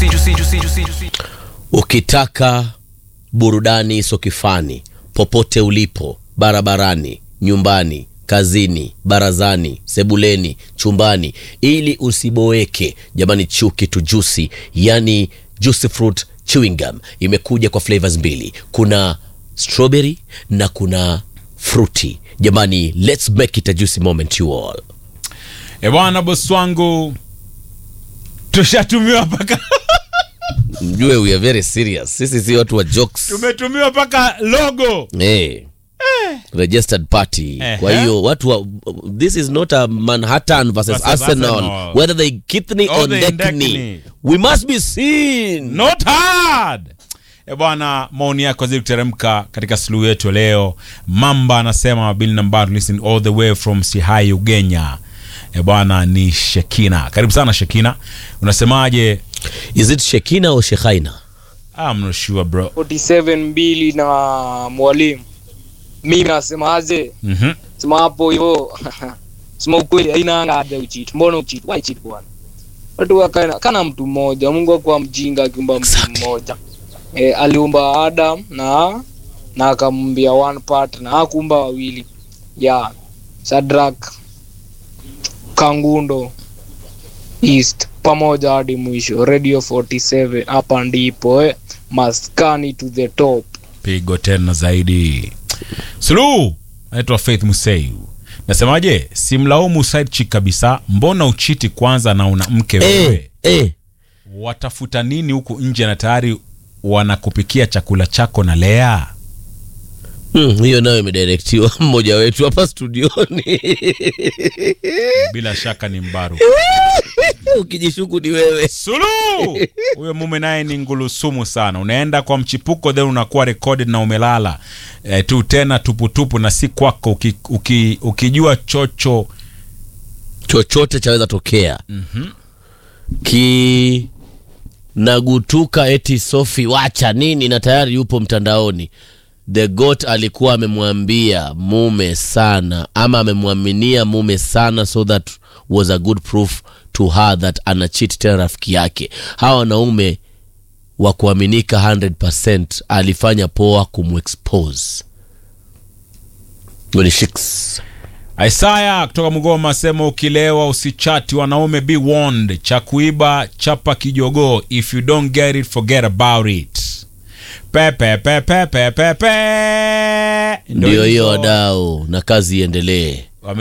Ukitaka burudani sokifani, popote ulipo, barabarani, nyumbani, kazini, barazani, sebuleni, chumbani, ili usiboeke, jamani, chuki tu juicy, yani juicy fruit chewing gum imekuja kwa flavors mbili, kuna strawberry na kuna fruity. Jamani, let's make it a juicy moment you all. E bwana, bosi wangu, tushatumiwa mpaka Mjue we are very serious, sisi si watu wa jokes. tumetumiwa mpaka logo hey. registered party Ehe. kwa hiyo watu wa, this is not a manhattan versus Versus arsenal, Arsenal. whether they kithney Or or they dekni Dekni. we must be seen not hard. E bwana, maoni yako zili kuteremka katika suluhu yetu leo. Mamba anasema Bill Nambar listen all the way from Sihai Ugenya. E bwana, ni Shekina. Karibu sana Shekina, unasemaje? is it shekina or shekhaina I'm not sure bro. 47 mbili na mwalimu mimi nasemaje Mhm. sema hapo hivyo sema ukweli haina haja uchit mbona uchit why cheat bwana watu wakana kana mtu mmoja Mungu akuwa mjinga akiumba mtu Exactly. mmoja e, aliumba Adam na na akamwambia one part na hakuumba wawili ya Sadrak Kangundo East pamoja hadi mwisho Radio 47 hapa ndipo eh, maskani to the top Pigo tena zaidi. Suluhu anaitwa Faith Museu. Nasemaje? Simlaumu side chick kabisa. Mbona uchiti kwanza na una mke wewe? eh, eh. watafuta nini huku nje na tayari wanakupikia chakula chako na Lea? Hmm, hiyo nayo imedirektiwa mmoja wetu hapa studioni Bila shaka ni mbaru. ukijishuku ni wewe Suluhu huyo mume naye ni ngulusumu sana. Unaenda kwa mchipuko then unakuwa recorded na umelala e, tu tena tuputupu na si kwako, uki, uki, ukijua chocho chochote chaweza tokea kinagutuka eti sofi wacha nini na tayari yupo mtandaoni the got alikuwa amemwambia mume sana ama amemwaminia mume sana so that was a good proof to her that anachit tena rafiki yake hawa wanaume wa kuaminika 100 alifanya poa kumexpose Goni Shicks. Isaya kutoka Mgoma asema ukilewa usichati wanaume, be warned. Cha kuiba chapa kijogoo, if you don't get it forget about it. Pepe pepe pepe pe. ndio hiyo wadau na kazi iendelee